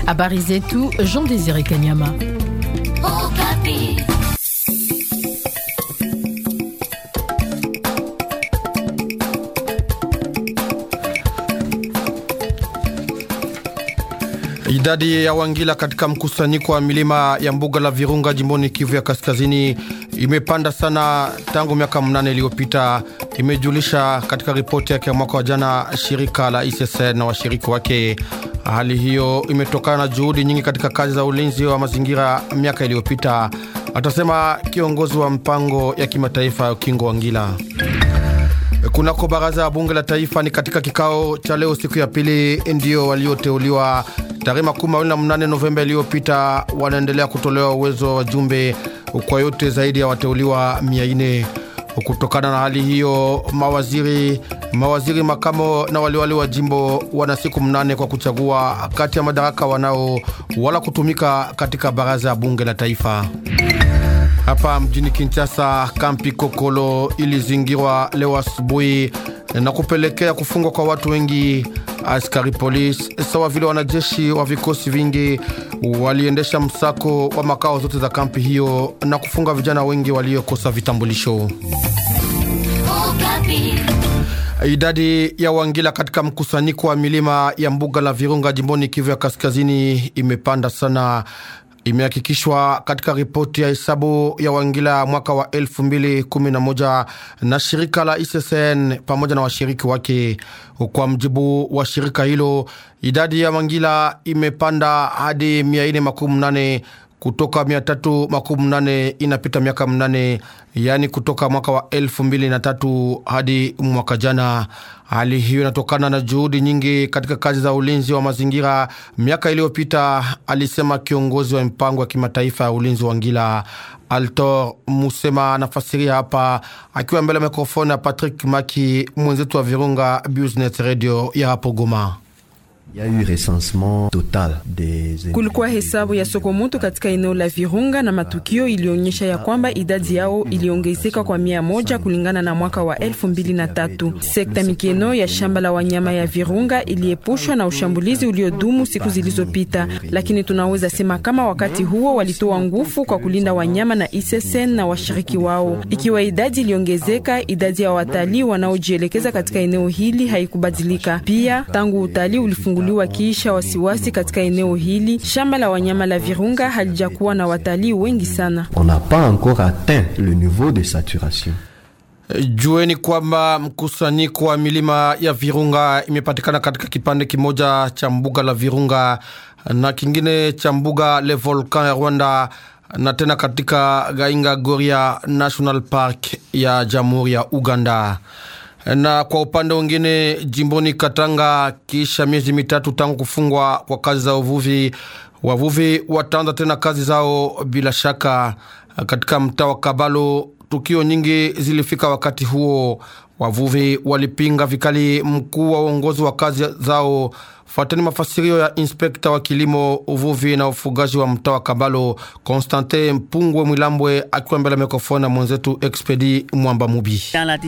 Habari zetu Jean Désiré Kanyama. Idadi ya Wangila katika mkusanyiko wa milima ya mbuga la Virunga jimboni Kivu ya Kaskazini imepanda sana tangu miaka mnane iliyopita, imejulisha katika ripoti yake ya mwaka wa jana shirika la ISSN na washiriki wake. Hali hiyo imetokana na juhudi nyingi katika kazi za ulinzi wa mazingira miaka iliyopita, atasema kiongozi wa mpango ya kimataifa ya ukingo wa Ngila. Kunako baraza ya bunge la taifa ni katika kikao cha leo siku ya pili, ndio walioteuliwa tarehe makumi mawili na mnane Novemba iliyopita wanaendelea kutolewa uwezo wa wajumbe kwa yote zaidi ya wateuliwa mia nne. Kutokana na hali hiyo, mawaziri mawaziri makamo na waliwali wa jimbo wana siku mnane kwa kuchagua kati ya madaraka wanao wala kutumika katika baraza ya bunge la taifa. Hapa mjini Kinshasa, kampi Kokolo ilizingirwa leo asubuhi na kupelekea kufungwa kwa watu wengi. Askari polisi sawa vile wanajeshi wa vikosi vingi waliendesha msako wa makao zote za kampi hiyo na kufunga vijana wengi waliokosa vitambulisho. Idadi ya Wangila katika mkusanyiko wa milima ya mbuga la Virunga jimboni Kivu ya Kaskazini imepanda sana imehakikishwa katika ripoti ya hesabu ya Wangila mwaka wa 2011 na shirika la ISSN pamoja na washiriki wake. Kwa mjibu wa shirika hilo, idadi ya Wangila imepanda hadi 418 kutoka mia tatu makumi nane inapita miaka mnane, yaani kutoka mwaka wa elfu mbili na tatu hadi mwaka jana. Hali hiyo inatokana na juhudi nyingi katika kazi za ulinzi wa mazingira miaka iliyopita, alisema kiongozi wa mpango wa kimataifa ya ulinzi wa Ngila. Altor Musema anafasiria hapa akiwa mbele ya mikrofoni ya Patrick Maki, mwenzetu wa Virunga Business Radio ya hapo Goma. Kulikuwa hesabu ya sokomoto katika eneo la Virunga na matukio ilionyesha ya kwamba idadi yao iliongezeka kwa mia moja kulingana na mwaka wa elfu mbili na tatu. Sekta Mikeno ya shamba la wanyama ya Virunga iliepushwa na ushambulizi uliodumu siku zilizopita, lakini tunaweza sema kama wakati huo walitoa nguvu kwa kulinda wanyama na ISSN na washiriki wao. Ikiwa idadi iliongezeka, idadi ya watalii wanaojielekeza katika eneo hili haikubadilika. Pia tangu utalii ulifunguliwa kiisha wasiwasi katika eneo hili, shamba la wanyama la Virunga halijakuwa na watalii wengi sana. On n'a pas encore atteint le niveau de saturation. Jueni kwamba mkusanyiko wa milima ya Virunga imepatikana katika kipande kimoja cha mbuga la Virunga na kingine cha mbuga le Volcan ya Rwanda na tena katika Gainga Goria National Park ya Jamhuri ya Uganda na kwa upande mwingine jimboni Katanga, kisha miezi mitatu tangu kufungwa kwa kazi za uvuvi, wavuvi wataanza tena kazi zao bila shaka katika mtaa wa Kabalo. Tukio nyingi zilifika wakati huo, wavuvi walipinga vikali mkuu wa uongozi wa kazi zao. Fuateni mafasirio ya inspekta wa kilimo, uvuvi na ufugaji wa mtaa wa Kabalo, Konstantin Mpungwe Mwilambwe, akiwa mbele ya mikrofoni na mwenzetu Expedi Mwamba Mubi.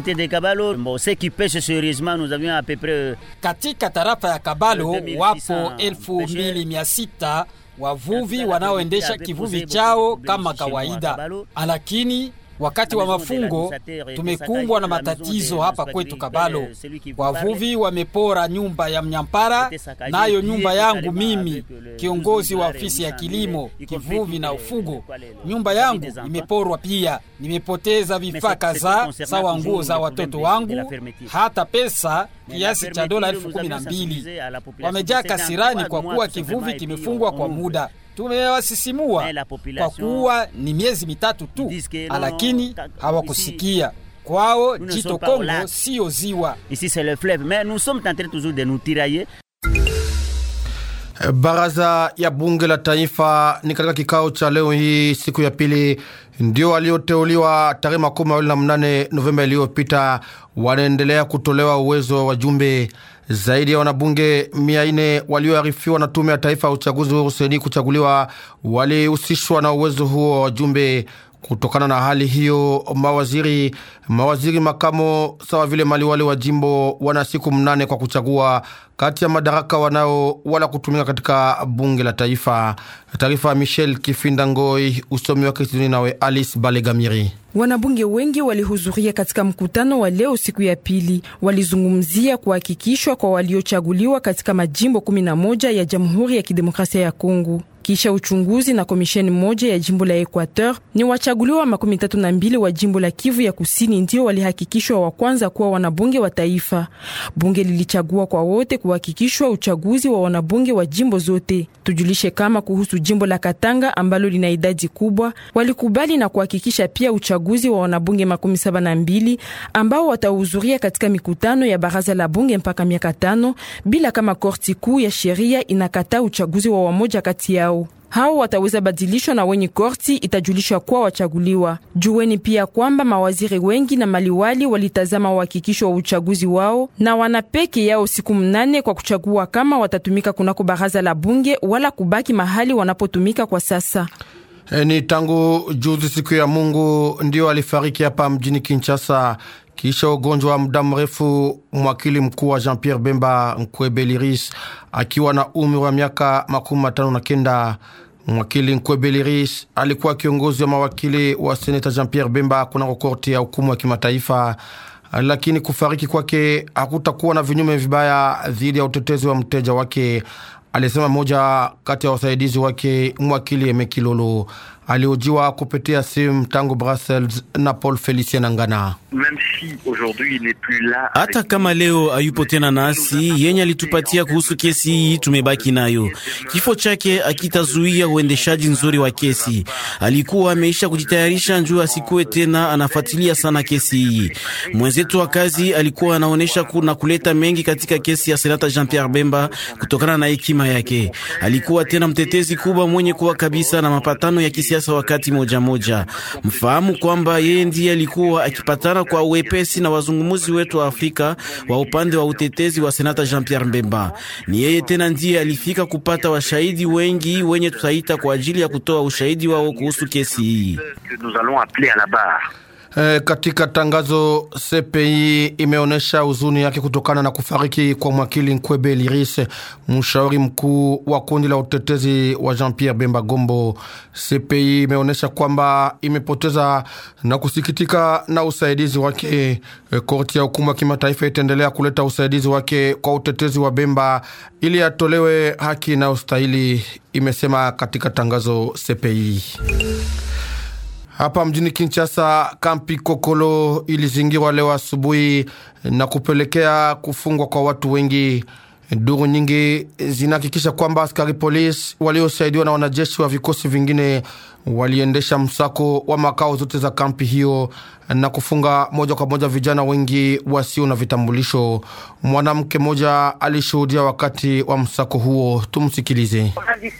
Katika tarafa ya Kabalo wapo elfu mbili mia sita wavuvi wanaoendesha kivuvi chao kama kawaida, lakini wakati wa mafungo tumekumbwa na matatizo hapa kwetu Kabalo. Wavuvi wamepora nyumba ya mnyampara, nayo nyumba yangu mimi, kiongozi wa ofisi ya kilimo, kivuvi na ufugo, nyumba yangu imeporwa pia. Nimepoteza vifaa kadhaa sawa nguo za watoto wangu, hata pesa kiasi cha dola elfu kumi na mbili. Wamejaa kasirani kwa kuwa kivuvi kimefungwa kwa muda. Tumewasisimua kwa kuwa ni miezi mitatu tu, lakini hawakusikia. Kwao jito Kongo siyo ziwa. Baraza ya bunge la taifa ni katika kikao cha leo hii siku ya pili, ndio walioteuliwa tarehe makumi mawili na mnane Novemba iliyopita wanaendelea kutolewa uwezo wa wajumbe zaidi ya wanabunge mia nne walioarifiwa na tume ya taifa ya uchaguzi huru seni kuchaguliwa walihusishwa na uwezo huo wa wajumbe Kutokana na hali hiyo, mawaziri mawaziri makamo sawa vile maliwali wa jimbo wana siku mnane kwa kuchagua kati ya madaraka wanao wala kutumika katika bunge la taifa. Taarifa ya Michel Kifinda Ngoi, usomi wake studioni nawe Alice Balegamiri. Wanabunge wengi walihudhuria katika mkutano wa leo siku ya pili. Walizungumzia kuhakikishwa kwa waliochaguliwa katika majimbo 11 ya Jamhuri ya Kidemokrasia ya Kongo kisha uchunguzi na komisheni moja ya jimbo la Equateur. Ni wachaguliwa makumi tatu na mbili wa jimbo la Kivu ya Kusini ndio walihakikishwa wa kwanza kuwa wanabunge wa taifa. Bunge lilichagua kwa wote kuhakikishwa uchaguzi wa wanabunge wa jimbo zote. Tujulishe kama kuhusu jimbo la Katanga ambalo lina idadi kubwa, walikubali na kuhakikisha pia uchaguzi wa wanabunge makumi saba na mbili ambao watahudhuria katika mikutano ya baraza la bunge mpaka miaka tano bila kama korti kuu ya sheria inakataa uchaguzi wa wamoja kati yao hao wataweza badilishwa na wenye korti itajulisha kuwa wachaguliwa. Jueni pia kwamba mawaziri wengi na maliwali walitazama uhakikisho wa uchaguzi wao na wana peke yao siku mnane kwa kuchagua kama watatumika kunako baraza la bunge wala kubaki mahali wanapotumika kwa sasa. E, ni tangu juzi siku ya Mungu ndio alifariki hapa mjini Kinshasa kisha ugonjwa wa muda mrefu. Mwakili mkuu wa Jean Pierre Bemba Nkwebeliris akiwa na umri wa miaka makumi matano na kenda. Mwakili Nkwebeliris alikuwa kiongozi wa mawakili wa seneta Jean Pierre Bemba kunako korti ya hukumu ya kimataifa, lakini kufariki kwake hakutakuwa na vinyume vibaya dhidi ya utetezi wa mteja wake, alisema moja kati ya wasaidizi wake mwakili Emekilolo aliojiwa kupitia simu tangu Brussels na Paul Felicien Ngana. Hata kama leo hayupo tena nasi, yenye alitupatia kuhusu kesi hii tumebaki nayo. Kifo chake akitazuia uendeshaji nzuri wa kesi. Alikuwa ameisha kujitayarisha njuu asikuwe tena anafuatilia sana kesi hii. Mwenzetu wa kazi alikuwa anaonyesha kuna kuleta mengi katika kesi ya senata Jean Pierre Bemba kutokana na hekima yake. Alikuwa tena mtetezi kubwa mwenye kuwa kabisa na mapatano ya kisiasa wakati moja moja. Mfahamu kwamba yeye ndiye alikuwa akipatana kwa uwepesi na wazungumuzi wetu wa Afrika wa upande wa utetezi wa senata Jean Pierre Mbemba. Ni yeye tena ndiye alifika kupata washahidi wengi wenye tutaita kwa ajili ya kutoa ushahidi wao kuhusu kesi hii. E, katika tangazo CPI imeonyesha huzuni yake kutokana na kufariki kwa mwakili Nkwebe Liris, mshauri mkuu wa kundi la utetezi wa Jean Pierre Bemba Gombo. CPI imeonyesha kwamba imepoteza na kusikitika na usaidizi wake. E, korti ya hukumu ya kimataifa itaendelea kuleta usaidizi wake kwa utetezi wa Bemba ili atolewe haki inayostahili, imesema katika tangazo CPI. Hapa mjini Kinshasa, kampi Kokolo ilizingirwa leo asubuhi na kupelekea kufungwa kwa watu wengi. Duru nyingi zinahakikisha kwamba askari polisi waliosaidiwa na wanajeshi wa vikosi vingine waliendesha msako wa makao zote za kampi hiyo na kufunga moja kwa moja vijana wengi wasio na vitambulisho. Mwanamke mmoja alishuhudia wakati wa msako huo, tumsikilize.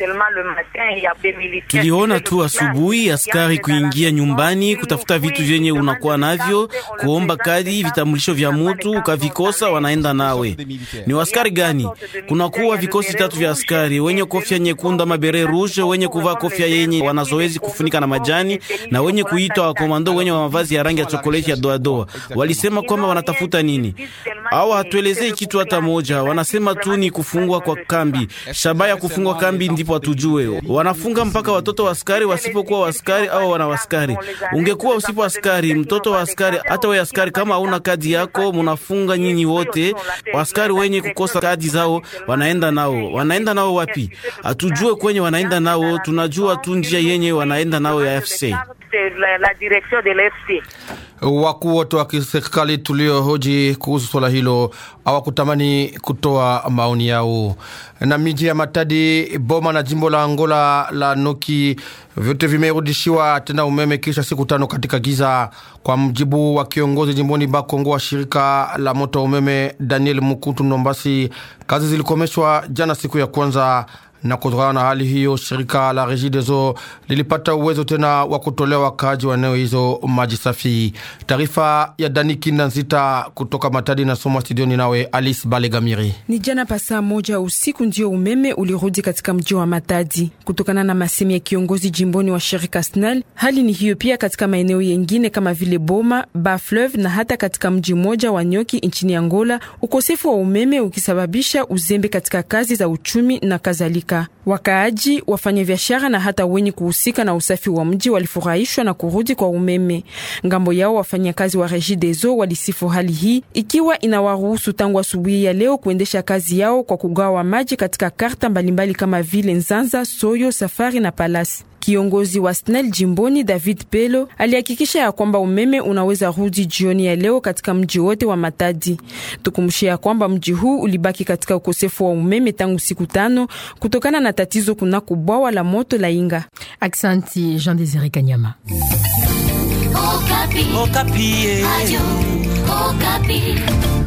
Tuliona tu asubuhi askari kuingia nyumbani kutafuta vitu vyenye unakuwa navyo, kuomba kadi, vitambulisho vya mutu, ukavikosa wanaenda nawe. Ni waskari gani? Kunakuwa vikosi tatu vya askari wenye kofia nyekundu ama bere rouge, wenye kuvaa kofia yenye wanazoezi kufunika na majani na wenye kuitwa wakomando wenye wa mavazi ya rangi ya chokoleti ya doadoa. Walisema kwamba wanatafuta nini? Hawa hatuelezei kitu hata moja, wanasema tu ni kufungwa kwa kambi. Shabaha ya kufungwa kambi ndipo hatujue. Wanafunga mpaka watoto wa askari wasipokuwa waskari au wana waskari. Ungekuwa usipo askari, mtoto wa askari, hata wewe askari, kama hauna kadi yako, munafunga nyinyi wote. Waskari wenye kukosa kadi zao wanaenda nao, wanaenda nao wapi? Hatujue kwenye wanaenda nao, tunajua tu njia yenye wanaenda nao ya FC. Wakuu wote wa kiserikali tuliohoji kuhusu swala hilo hawakutamani kutoa maoni yao. Na miji ya Matadi, Boma na jimbo la Angola la Noki vyote vimerudishiwa tena umeme kisha siku tano katika giza, kwa mjibu wa kiongozi jimboni Bakongo wa shirika la moto wa umeme Daniel Mukutu Nombasi. Kazi zilikomeshwa jana siku ya kwanza na kutokana na hali hiyo, shirika la Regideso lilipata uwezo tena wa kutolea wakaaji wa eneo hizo maji safi. Taarifa ya Dani Kinda Nzita kutoka Matadi na soma studioni nawe Alice Balegamiri. Ni jana pasaa moja usiku ndio umeme ulirudi katika mji wa Matadi kutokana na masemi ya kiongozi jimboni wa shirika SNEL. Hali ni hiyo pia katika maeneo yengine kama vile Boma, Bafleuve na hata katika mji mmoja wa Nyoki nchini Angola, ukosefu wa umeme ukisababisha uzembe katika kazi za uchumi na kadhalika. Wakaaji, wafanyabiashara na hata wenye kuhusika na usafi wa mji walifurahishwa na kurudi kwa umeme. Ngambo yao wafanyakazi wa Regideso walisifu hali hii ikiwa inawaruhusu tangu asubuhi ya leo kuendesha kazi yao kwa kugawa maji katika karta mbalimbali kama vile Nzanza, Soyo, Safari na Palasi. Kiongozi wa SNEL jimboni David Pelo alihakikisha ya kwamba umeme unaweza rudi jioni ya leo katika mji wote wa Matadi. Tukumshia ya kwamba mji huu ulibaki katika ukosefu wa umeme tangu siku tano kutokana na tatizo kunako bwawa la moto la Inga. Aksanti Jean Desire Kanyama. Okapi. Okapi. Ayo, Okapi.